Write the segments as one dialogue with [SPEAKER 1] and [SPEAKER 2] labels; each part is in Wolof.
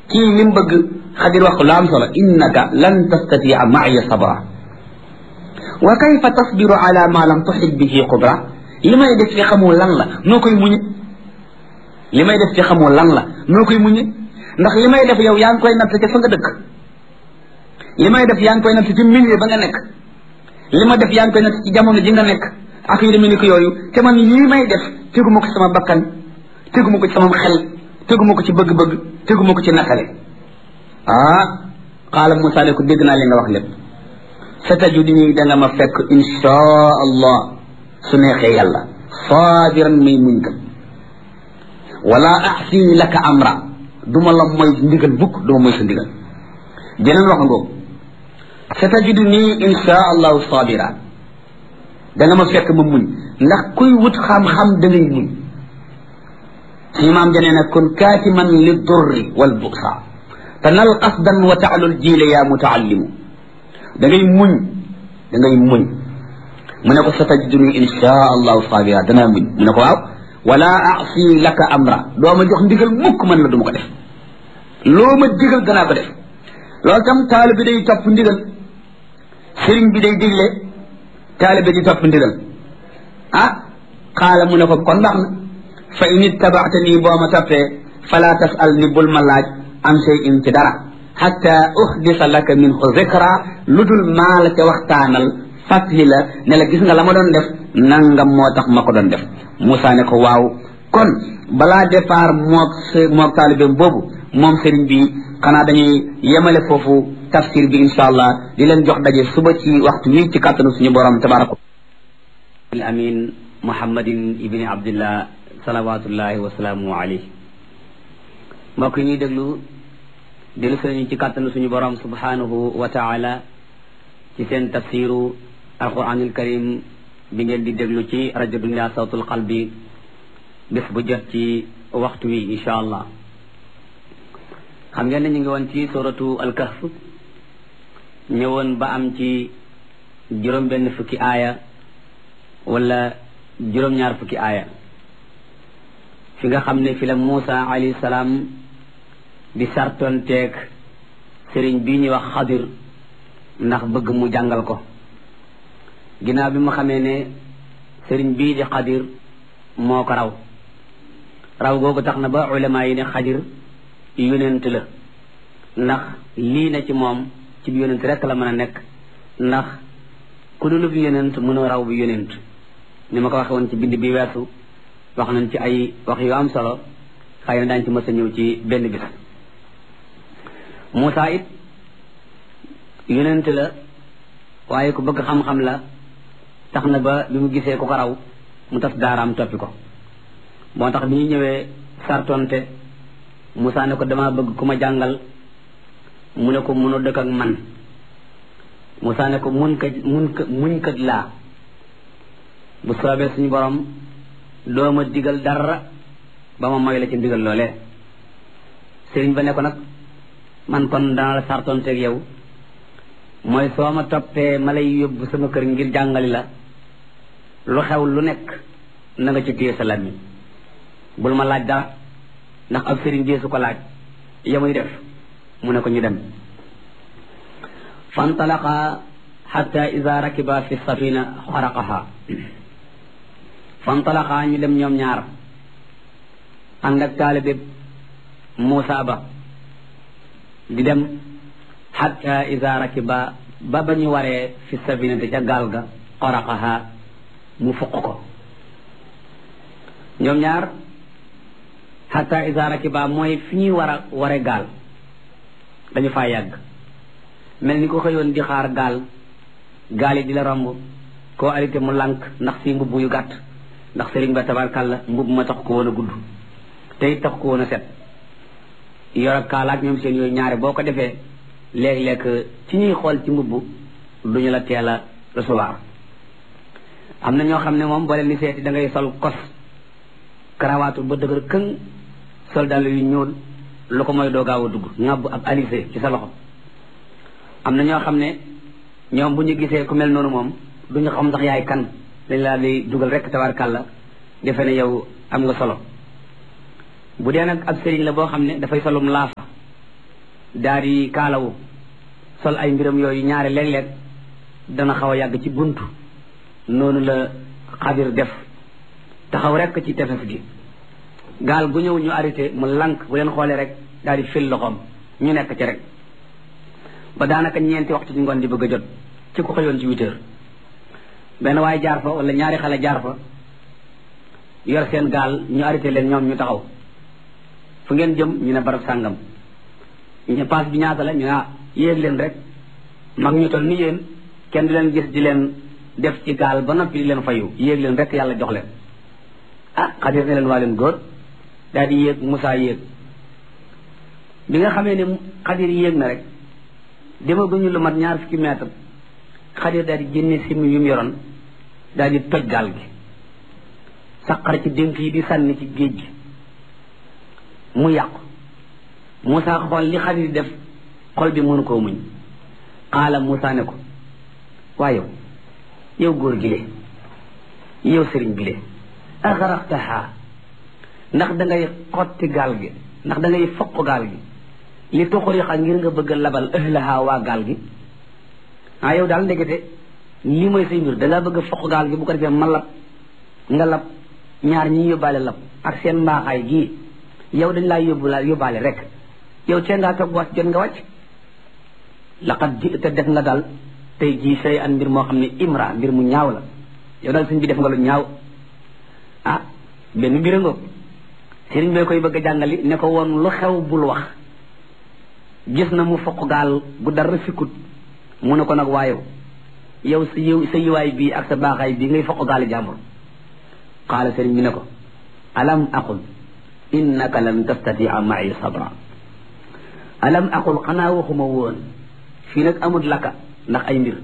[SPEAKER 1] kii li mu bëgg xadir wax ko lu am solo innaka lan tastatia maaya sabra wa kayfa tasbiru ala ma lam tuxit bihi qudra li may def ci xamoo lan la noo koy muñe li may def ci xamoo lan la noo koy muñe ndax li may def yow yaa ngi koy natt ca fa nga dëkk li may def yaa ngi koy natt ci milieu ba nga nekk li ma def yaa ngi koy natt ci jamono ji nga nekk ak yu demee ni ko yooyu te man yii may def teguma ko ci sama bakkan teguma ko ci sama xel teguma ko ci bëgg-bëgg teguma ko ci nakale ah qaala Moussa ne ko dégg naa li nga wax lépp sa tajudini da nga ma fekk inshaa allah su neexee yàlla saabiran may muñ kat wala axsi laka amra duma la mooy ndigal bukk duma mooy sa ndigal jeneen wax ngoogu sa tajudini inshaa allahu saabira da nga ma fekk ma muñ ndax kuy wut xam-xam da ngay muñ suñu maam janee nag kun kaatiman li durri wal busa tanal qasdan wa taalul jiile yaa mutaallimu da ngay muñ da ngay muñ mu ne ko sa tajiduni insha allahu sabira danaa muñ mu ne ko waaw wala asi laka amra doo ma jox ndigal mukk man la du ma ko def loo ma digal danaa ko def loolu tam taalibe bi day topp ndigal sëriñ bi day digle taalibe di topp ndigal ah xaala mu ne ko kon baax na fa in ittabaata nii boo ma toppee fala tasal ni bul ma laaj am shay in ci dara xatta uhdisa laka minhu zikra lu dul maa la ca waxtaanal fàttali la ne la gis nga la ma doon def nangam moo tax ma ko doon def Moussa ne ko waaw kon balaa départ moog moog taalibeem boobu moom sëriñ bi xanaa dañuy yemale foofu tafsir bi insha allah di leen jox daje suba ci waxtu wi ci kàttanu suñu borom tabaraka al amin muhammadin ibni abdillah salawatullahi wasalaamu alayhi mbokk yi ñuy déglu dellu sëriñ ci kàttanu suñu borom subhanahu wa taala ci seen tafsiru alquranul karim bi ngeen di déglu ci rajo dunia sawtul qalbi bés bu jot ci waxtu wi insha allah xam ngeen ne ñu ngi woon ci suratu alkahf ñëwoon ba am ci juróom benn fukki aaya wala juróom-ñaar fukki aaya fi nga xam ne fi la Muusa alayhi salaam di sartonteeg sëriñ bii ñuy wax xadir ndax bëgg mu jàngal ko ginnaaw bi mu xamee ne sëriñ bii di xadir moo ko raw raw googu tax na ba ulama yi ne xadir yonent la ndax lii na ci moom ci bi yonent rekk la mën a nekk ndax ku dul bi yonent mënoo raw bi yonent ni ma ko waxe woon ci bind bi weesu wax nañ ci ay wax yu am solo xëy na daañ ci mës a ñëw ci benn bis Moussa it yonent la waaye ku bëgg xam-xam la tax na ba bi mu gisee ku ko raw mu tas daaraam toppi ko moo tax bi ñu ñëwee sartonte Moussa ne ko dama bëgg ku ma jàngal mu ne ko mënoo dëkk ak man Moussa ne ko mun kat mun kat muñ kat laa bu soobee suñu borom doo ma digal dara ba ma moy la ci ndigal loolee sëriñ ba ne ko nag man kon dana la sartonteeg yow mooy soo ma toppee ma lay yóbbu sama kër ngir jàngali la lu xew lu nekk na nga ci téye sa làmmiñ bul ma laaj dara ndax ab sëriñ dee su ko laaj yamuy def mu ne ko ñu dem fantalaqa xatta ida rakiba fi safina xaraqaha fantalaqa ñu dem ñoom ñaar ànd ak taalibe Muusa ba di dem xatta ida rakiba ba ba ñu waree fi safinati ca gaal ga xaraqaha mu fuq ko ñoom ñaar xatta ida rakiba mooy fi ñuy war a ware gaal dañu faa yàgg mel ni ko xëyoon di xaar gaal gaal yi di la romb koo arrêté mu lànk ndax si mbubb yu gàtt ndax sëriñ ba tabarkàlla mbubb ma tax ko woon a gudd te it tax ko woon a set yor ak kaalaak ñoom seen yooyu ñaare boo ko defee léeg-léeg ci ñuy xool ci mbubb duñu la teel a recevoir am na ñoo xam ne moom boo leen di seeti da ngay sol kos karawaatu ba dëgër këng sol dàll yu ñuul lu ko mooy doo gaaw a dugg ŋàbb ab alisé ci sa loxo am na ñoo xam ne ñoom bu ñu gisee ku mel noonu moom duñu xam ndax yaay kan dañ laa di dugal rek tabarkàlla defe ne yow am nga solo bu dee nag ab sëriñ la boo xam ne dafay solum laafa
[SPEAKER 2] daal di kaalawu sol ay mbiram yooyu ñaari léeg-léeg dana xaw a yàgg ci buntu noonu la xadir def taxaw rekk ci tefes gi gaal gu ñëw ñu arrêté mu lank bu leen xoolee rek daal di fil loxoom ñu nekk ci rek ba daanaka ñeenti waxtu ci ngoon di bëgg a jot ci ko xëyoon ci huit heures benn waaye jaar fa wala ñaari xale jaar fa yor seen gaal ñu arrêté leen ñoom ñu taxaw fu ngeen jëm ñu ne barab sàngam ñu paas bi ñaata la ñu ne ah yéeg leen rek mag ñu toll ni yéen kenn di leen gis di leen def ci gaal ba noppi di leen fayu yéeg leen rek yàlla jox leen ah xadir ne leen waa leen góor daal di yéeg Moussa yéeg bi nga xamee ne xadir yéeg na rek demaguñu lu mat ñaar fukki mètre xadir daal di génne simi yu mu yoroon daal di toj gaal gi saqar ci dénk yi di sànni ci géej gi mu yàqu Moussa xool li xadir def xol bi mënu koo muñ xaala Moussa ne ko waaye yow yow góor gi le yow sëriñ bi le axaraxtaha ndax da ngay xotti gaal gi ndax da ngay foq gaal gi li tuxurixa ngir nga bëgg a labal ëhlaha waa gaal gi ah yow daal ndekete lii mooy say mbir da ngaa bëgg a foq gaal gi bu ko defee ma lab nga lab ñaar ñi yóbbaale lab ak seen mbaaxaay gii yow dañ laa yóbbu laa yóbbaale rek yow tee ngaa toog wàcc jot nga wàcc laqad ji te def nga daal tey jii say an mbir moo xam ne imra mbir mu ñaaw la yow daal sëñ bi def nga lu ñaaw ah benn mbir nga sëriñ bee koy bëgg a jàngali ne ko woon lu xew bul wax gis na mu foq gaal gu dara fikkut mu ne ko nag waayow yow sa yiw sa yiwaay bii ak sa baaxaay bii ngay foq gaali jàmbur qaala sëriñ bi ne ko alam aqul innaka lan tastatia ma'i sabra alam aqul xanaa waxuma woon fii nag amut lakka ndax ay mbir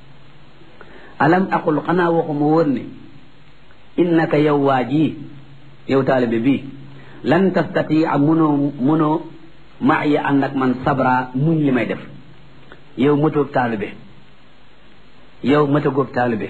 [SPEAKER 2] alam aqul xanaa waxuma woon ne innaka yow waa ji yow taalibe bii lan tastatia munoo munoo maaya ànd ak man sabra muñ li may def yow mëtoog taalibe yow mëtagóob taalibe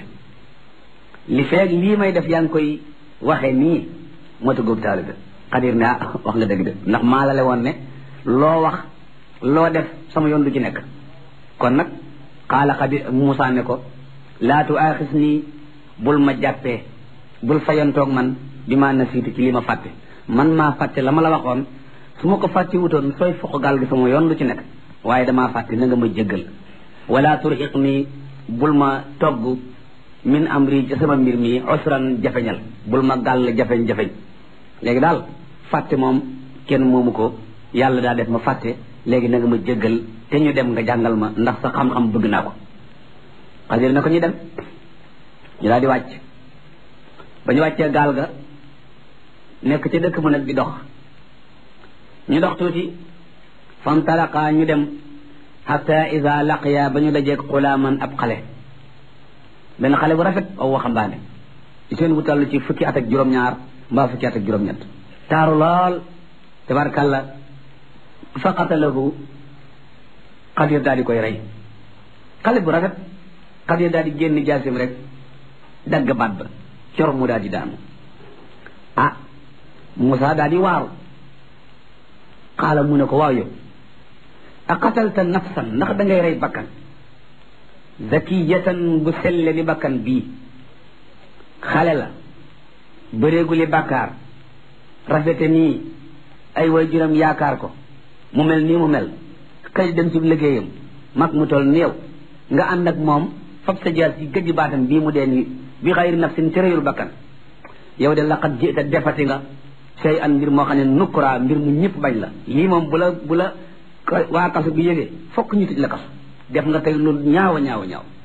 [SPEAKER 2] li feeg lii may def yaa ngi koy waxe nii mëtagóob taalibe xadir ne ah wax nga dëgg de ndax maa la le woon ne loo wax loo def sama yoon du ci nekk kon nag xaala xadir Moussa ne ko laa tu aaxis nii bul ma jàppee bul fayantoog man bi ma nasiitu ci li ma fàtte man maa fàtte la ma la waxoon su ma ko fàtte wutoon sooy foq gaal gi sama yoon lu ci nekk waaye damaa fàtte na nga ma jéggal wala turxiq nii bul ma togg min amri ci sama mbir mi usran jafeñal bul ma gàll jafeñ-jafeñ léegi daal fàtte moom kenn moomu ko yàlla daa def ma fàtte léegi na nga ma jéggal te ñu dem nga jàngal ma ndax sa xam-xam bëgg naa ko xadir na ko ñu dem ñu daal di wàcc ba ñu wàccee gaal ga nekk ci dëkk mu nag di dox ñu dox tuuti famtalaqa ñu dem xata ida laqiya ba ñu dajeeg xulaaman ab xale benn xale bu rafet aw waxambaane ci seen wutal ci fukki at ak juróom-ñaar mbaa fukki at ak juróom-ñett taaru lool tabarkalla fa qatalahu xadir daal di koy rey xale bu rafet xadir daal di génn jaasim rek dagg baat ba cor mu daal di daanu ah Moussa daal di waaru xaala mu ne ko waaw yow a qatalta nafsan ndax da ngay rey bakkan zakiyatan bu selle ni bakkan bii xale la bëreegu li bàkkaar rafete nii ay waajuram yaakaar ko mu mel nii mu mel xëy dem ci liggéeyam mag mu toll ni yow nga ànd ak moom fab sa jaas ci gëj baatam bii mu dee nii bi xayri nafsin ci reyul bakkan yow de laqad jita defati nga sey an mbir moo xam ne nukkura mbir mu ñëpp bañ la lii moom bu la bu la waa kaso bi yëgee fokk ñu tëj la kaso def nga tey lu ñaaw a ñaaw a ñaaw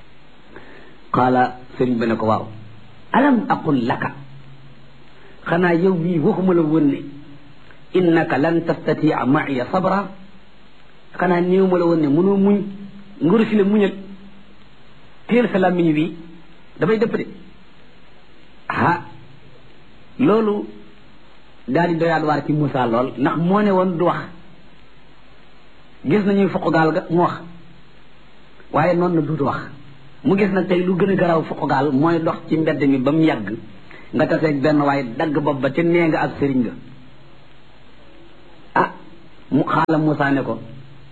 [SPEAKER 2] qaala sëriñ ba ne ko waaw alam aqul laka xanaa yow mii waxuma la woon ne innaka lan tastatia ma'iya sabra xanaa néew ma la woon ne mënoo muñ nguru si la muñal teel sa làmmiñ wi dafay dëpp de ah loolu daal di doyaat waar ci Moussa lool ndax moo ne woon du wax gis nañuy foq gaal ga mu wax waaye noonu na duutu wax mu gis nag tey lu gën a garaaw foq gaal mooy dox ci mbedd mi ba mu yàgg nga taseeg benn waaye dagg bopp ba ca nee nga ak sëriñ nga ah mu xaala Moussa ne ko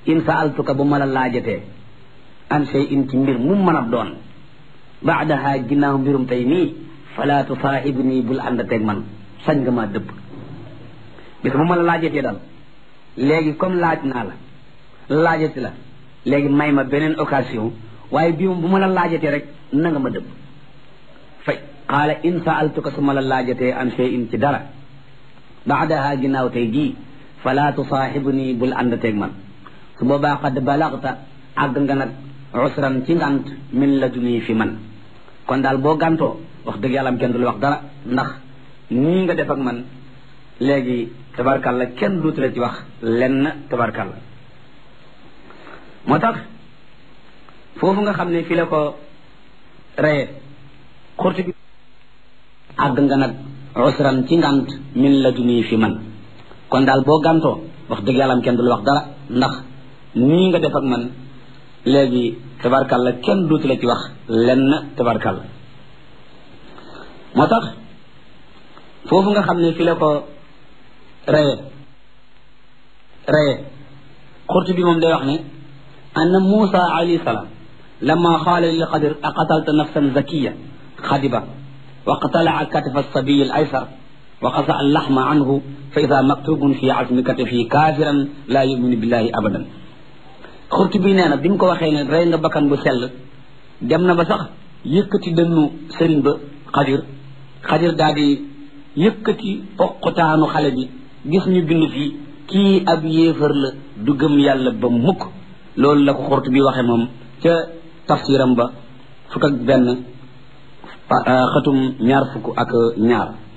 [SPEAKER 2] in saaltuka bu ma la laajatee an shay in ci mbir mu mën a doon baadaha ginnaaw mbirum tey nii fala tusaahib nii bul àndateeg man sañ nga maa dëpp bis bu ma la laajatee daal léegi comme laaj naa la laajati la léegi may ma beneen occasion waaye bii moom bu ma la laajatee rek na nga ma dëpp fay qaala in saaltuka su ma la laajatee an shay in ci dara baadaha ginnaaw tey jii fala tusaahibu nii bul àndateeg man su boobaa qad balagta àgg nga nag usran ci ngant min la duni fi man kon daal boo gàntoo wax dëgg yàlla am kenn du la wax dara ndax nii nga def ak man léegi tabarkalla kenn duutu la ci wax lenn tabarkalla moo tax foofu nga xam ne fi la ko reye xurti bi àgg nga nag usran ci ngant min la duni fi man kon daal boo gàntoo wax dëgg yàlla am kenn du la wax dara ndax nii nga def ak man léegi tabarkalla kenn duutu la ci wax lenn tabarkalla moo tax foofu nga xam ne fi la ko reye reye xurtu bi moom day wax ne anna Muusa alayhi salaam lamma qaala lil Xadir aqatalta nafsan zakiya xadiba wa qatala'a katifa as-sabiy al-aysar wa qasa al-laxma anhu fa ida maktubun fi azmi katifi kaafiran laa yuminu billahi abadan xurtu bi nee na bi mu ko waxee ne rey nga bakkan bu sell dem na ba sax yëkkati dënnu sëriñ ba xadir xadir daal di yëkkati poqutaanu xale bi gis ñu bind fii kii ab yéefar la du gëm yàlla ba mukk loolu la ko xurtu bi waxee moom ca tafsiram ba fukk ak benn xatum ñaar fukk ak ñaar